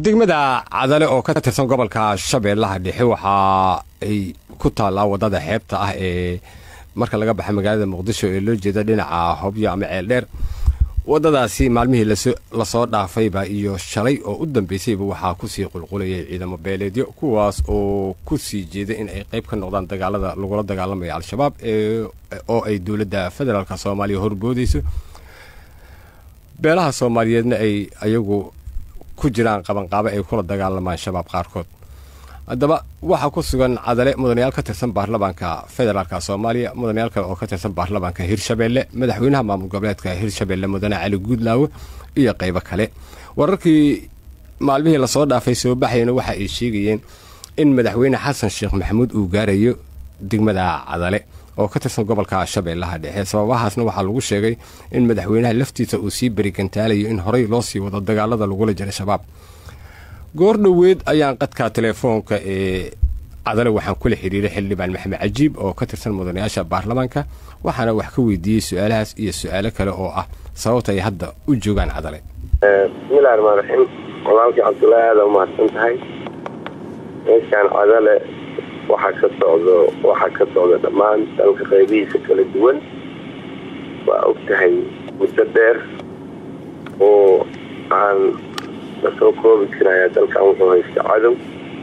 degmada cadale oo ka tirsan gobolka shabeellaha dhexe waxa ay ku taallaa waddada xeebta ah ee marka laga baxa magaalada muqdisho ee loo jeeda dhinaca hobyo ama ceeldheer waddadaasi maalmihii lasoo dhaafayba iyo shalay oo u dambaysayba waxaa kusii qulqulayay ciidamo beeleedyo kuwaas oo ku sii jeeda in ay qayb ka noqdaan dagaalada lagula dagaalamaya al-shabaab oo ay dowladda federaalk soomaaliya horboodayso beelaha soomaaliyeedna ay ayagu ku jiraan qabanqaabo ay kula dagaalamaan shabaab qaarkood haddaba waxaa ku sugan cadale mudanayaal ka tirsan baarlamaanka federaalk soomaaliya mudanayaal kale oo ka tirsan baarlamaanka hirshabeelle madaxweynaha maamul goboleedka hirshabeelle mudane cali guudlaawe iyo qaybo kale wararkii maalmihii lasoo dhaafay soo baxayana waxa ay sheegayeen in madaxweyne xasan sheekh maxamuud uu gaarayo degmada cadale oo ka tirsan gobolka shabeellaha dhexe sababahaasna waxaa lagu sheegay in madaxweynaha laftiisa uu sii berigantaalayo in horey loo sii wado dagaalada lagula jira shabaab goor dhoweed ayaan qadka telefoonka ee cadale waxaan kula xiriiray xildhibaan maxamed cajiib oo ka tirsan mudanayaasha baarlamaanka waxaana wax ka weydiiyey su-aalahaas iyo su-aalo kale oo ah sababta ay hadda u joogaan cadale bismillahi raxmaan raxiim walaalkii cabdullaahi aada umahadsan tahay meeshaan cadale waxaa ka socdo waxaa ka socda dhammaan dalka qaybihiisa kala duwan waa og tahay muddo dheer oo aan lasoo koobi karaya dalkan wuxuu haysta cadow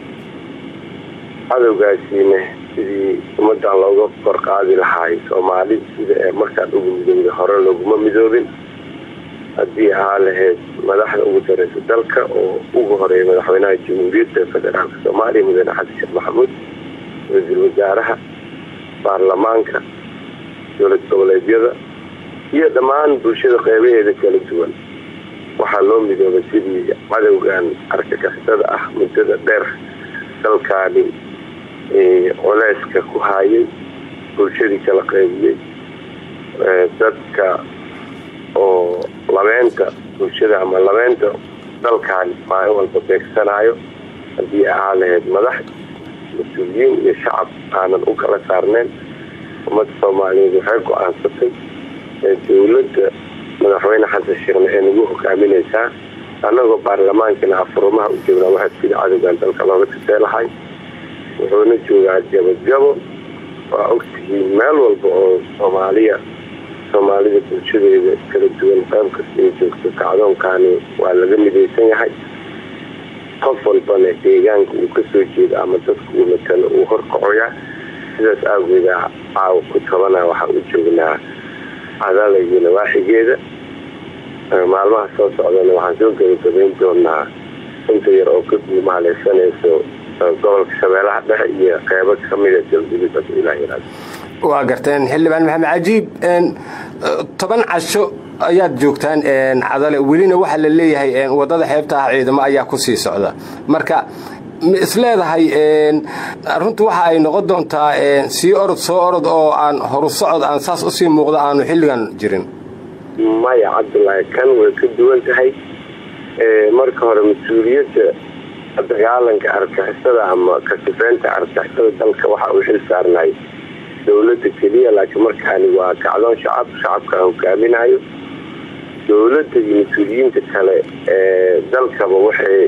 cadowgaasiina sidii ummadan looga kor qaadi lahaay soomaali sida ee markaan ugu midowda hore looguma midoobin haddii ahaa lahayd madaxda ugu dareysa dalka oo ugu horeeya madaxweynaha jamhuuriyadda federaalk soomaaliya mudane xasan sheekh maxamuud ra-iisul wasaaraha baarlamaanka dowlad goboleedyada iyo dhammaan bulshada qeybaheeda kala duwan waxaa loo midoobay sidii cadowgan argagixisada ah muddada dheer dalkaani culeyska ku haayay bulshadii kala qaybiyey dadka oo labeenta bulshada ama labeenta dalkaani maalin walba beegsanayo haddii ahaa lahayd madax mas-uuliyiin iyo shacab aanan u kala saarneyn ummadda soomaaliyeed waxay go-aansatay dowladda madaxweyne xasan sheekhna ee nagu hogaaminaysaa annagoo baarlamaankana afurumaha u joognaa waxaa sida cadowgan dalka looga tirtee lahay wuxuuna joogaa jabajabo waa ogtihiin meel walba oo soomaaliya soomaalida bulshadeeda kala duwan qayb kasta ay joogto kacdoonkaani waa laga midaysan yahay qof walbana deegaanka uu kasoo jeedo ama dadka uu matalo uu horkacoyaa sidaas aageeda caawa ku tabana waxaa u joognaa cadala iyo nawaaxigeeda maalmaha soo socdana waxaan soo gabagabayn doonaa inta yar oo ka guumaaleysanayso gobolka shabeellaha dhexe iyo qeybo kamida galgudud ilaa waa garteen xildhibaan maxamed cajiib toban casho ayaad joogtaan cadale welina waxaa la leeyahay wadada xeebta ah ciidamo ayaa ku sii socda marka ma isleedahay runtu waxa ay noqon doontaa sii orod soo orod oo aan horu socod aan saas usii muuqda aanu xilligan jirin maya cabdulaahi kan way ka duwan tahay marka hore mas-uuliyadda dagaalanka argixisada ama kasifeynta argixisada dalka waxa uu xil saarnay dowladda keliya laakiin markaani waa kacdoon shacab shacabka aan hogaaminayo dowladda iyo mas-uuliyiinta kale ee dalkaba waxay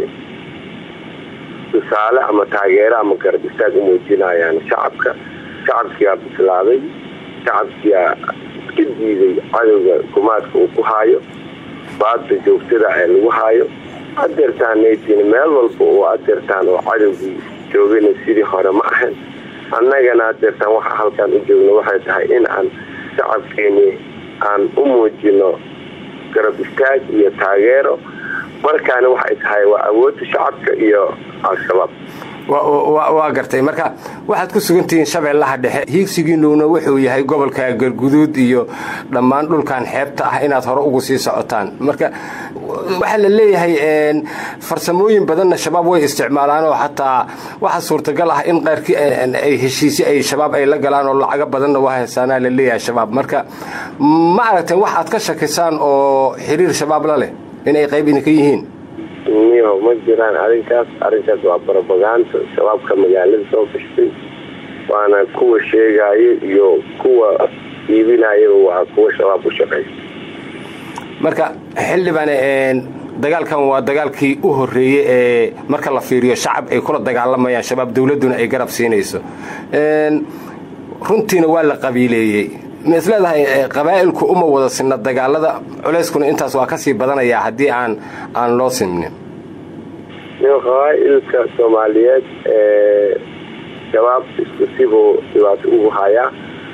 tusaale ama taageero ama garab istaag u muujinayaan shacabka shacabkiyaa bislaaday shacabkiyaa iska diiday cadowga gumaadka uu ku haayo baadda joogtada ee lagu haayo adeertaanaytiin meel walba oo adeertaan oo cadowgii joogayna sidii hore ma ahayn annagana adeertaan waxaa halkaan u joogno waxay tahay in aan shacabkeeni aan u muujino garab istaag iyo taageero markaana waxay tahay waa awoodda shacabka iyo al-shabaab waa gartay marka waxaad ku sugantihiin shabeellaha dhexe hiigsigiinuuna wuxuu yahay gobolka galguduud iyo dhammaan dhulkan xeebta ah inaad hore ugu sii socotaan marka waxaa la leeyahay farsamooyin badanna shabaab way isticmaalaan oo xataa waxaa suurtagal ah in qaarkii ay heshiisyo ay shabaab ay la galaan oo lacago badanna waa haysaanaa la leeyahay shabaab marka ma aragteen wax aad ka shakisaan oo xiriir shabaab la leh inay qayb idinka yihiin miyaho ma jiraan arrinkaas arrinkaas waa barobagaanta shabaabka magaalada soo gashtay waana kuwa sheegaayo iyo kuwa iibinayaba waa kuwa shabaab u shaqaysta marka xildhibaan dagaalkan waa dagaalkii u horreeyey ee marka la fiiriyo shacab ay kula dagaalamayaan shabaab dowladduna ay garab siinayso runtiina waa la qabiileeyey ma isleedahay qabaa'ilku uma wada sinna dagaalada culeyskuna intaas waa kasii badanayaa haddii aan aan loo simnin qabaa'ilka soomaaliyeed shabaab isku sibuu dhibaato ugu hayaa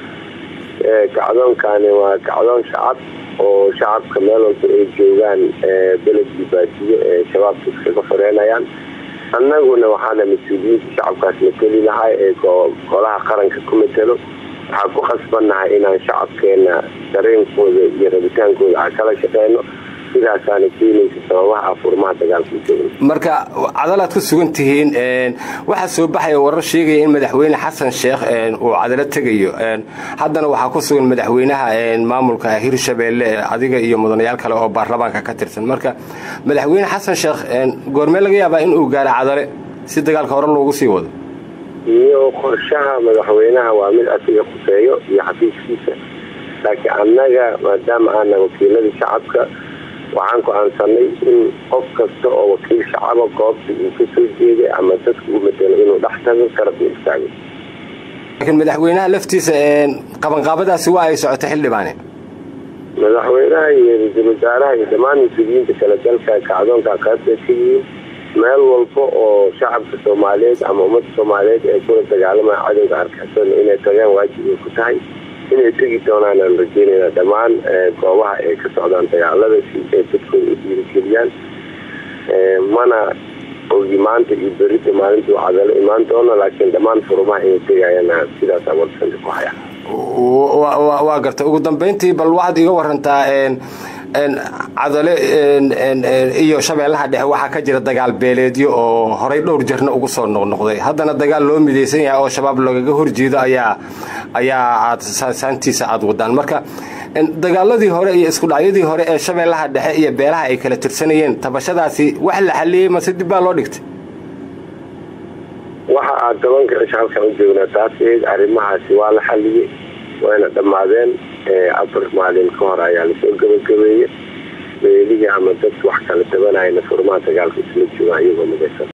kacdoonkani waa kacdoon shacab oo shacabka meel walba ay joogaan beledkii baadiyo ee shabaabka iskaga xoreynayaan annaguna waxaana mas-uuliyiinta shacabkaas mateli lahay ee golaha qaranka ku matelo waxaan ku khasbannahay inaan shacabkeena dareenkooda iyo rabitaankooda aan kala shaqeyno sidaasaana keenaysa sababaha furmaha dagaalka marka cadalaad ku sugan tihiin waxaa soo baxaya warar sheegaya in madaxweyne xasan sheekh uu cadalo tegayo haddana waxaa ku sugan madaxweynaha maamulka hirshabeelle adiga iyo mudanayaal kale oo baarlamaanka ka tirsan marka madaxweyne xasan sheekh goormee laga yaabaa inuu gaaro cadale si dagaalka hore loogu sii wado iyo qorshaha madaxweynaha waa mid asiga khuseeyo iyo xafiiskiisa laakiin annaga maadaama aana wakiiladii shacabka waxaan go-aansanay in qof kasta oo wakiil shacaba goobta uu ka soo jeeday ama dadka uu matelo inuu dhex tago garabna istaago laakiin madaxweynaha laftiisa qabanqaabadaasi waa ay socotay xildhibaane madaxweynaha iyo ra-iisul wasaaraha iyo dhammaan mas-uuliyiinta kale dalka kacdoonka qaybta ka yihiin meel walba oo shacabka soomaaliyeed ama ummadda soomaaliyeed ee kula dagaalamaya cadowga arkaxsana inay tagaan waajib ay ku tahay inay tegi doonaan aan rajeynayna dhammaan goobaha ay ka socdaan dagaalada si ay dadkooda u dhiirigeliyaan mana ogi maanta iyo berida maalintuu cadalo imaan doono laakiin dhammaan furumaha inay tegayana sidaas awarsanta ku haya waa garta ugu dambeyntii bal waxaad iga warantaa cadale iyo shabeellaha dhexe waxaa ka jira dagaal beeleedyo oo horay dhowr jarna ugu soo noqnoqday haddana dagaal loo midaysan yahay oo shabaab lagaga horjeedo ayaa ayaa aad saantiisa aada wadaan marka dagaaladii hore iyo isku dhacyadii hore ee shabeellaha dhexe iyo beelaha ay kala tirsanayeen tabashadaasi wax la xaliyey mase dib baa loo dhigtay waxa aad tobanka cisho halkan u joognaa taas eed arrimahaasi waa la xaliyey wayna dhammaadeen afar maalin ka hor ayaa lasoo gabagabeeyey beelihii ama dadka wax kala tabanayana furmaha dagaalka isla joogaan iyagoo midaysan